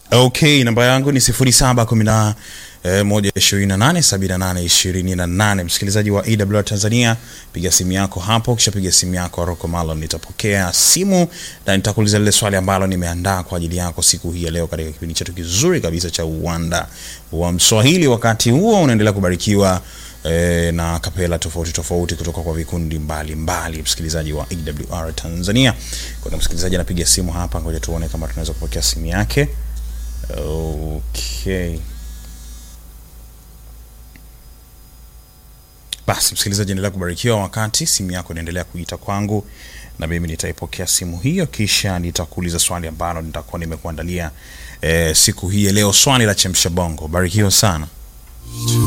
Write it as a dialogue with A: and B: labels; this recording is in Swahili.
A: Okay, namba yangu ni 0710 eh, moja ishirini na nane sabini na nane ishirini na nane. Msikilizaji wa EWR Tanzania, piga simu yako hapo, kisha piga simu yako Rocco Malon, nitapokea simu na nitakuuliza lile swali ambalo nimeandaa kwa ajili yako siku hii ya leo katika kipindi chetu kizuri kabisa cha uwanda wa Mswahili. Wakati huo unaendelea kubarikiwa eh, na kapela tofauti tofauti kutoka kwa vikundi mbalimbali, msikilizaji wa EWR Tanzania. Kuna msikilizaji anapiga simu hapa, ngoja tuone kama tunaweza kupokea simu yake. Okay. Basi msikilizaji, endelea kubarikiwa wakati simu yako inaendelea kuita kwangu, na mimi nitaipokea simu hiyo, kisha nitakuuliza swali ambalo nitakuwa nimekuandalia eh, siku hii ya leo, swali la chemsha bongo. Barikiwa sana.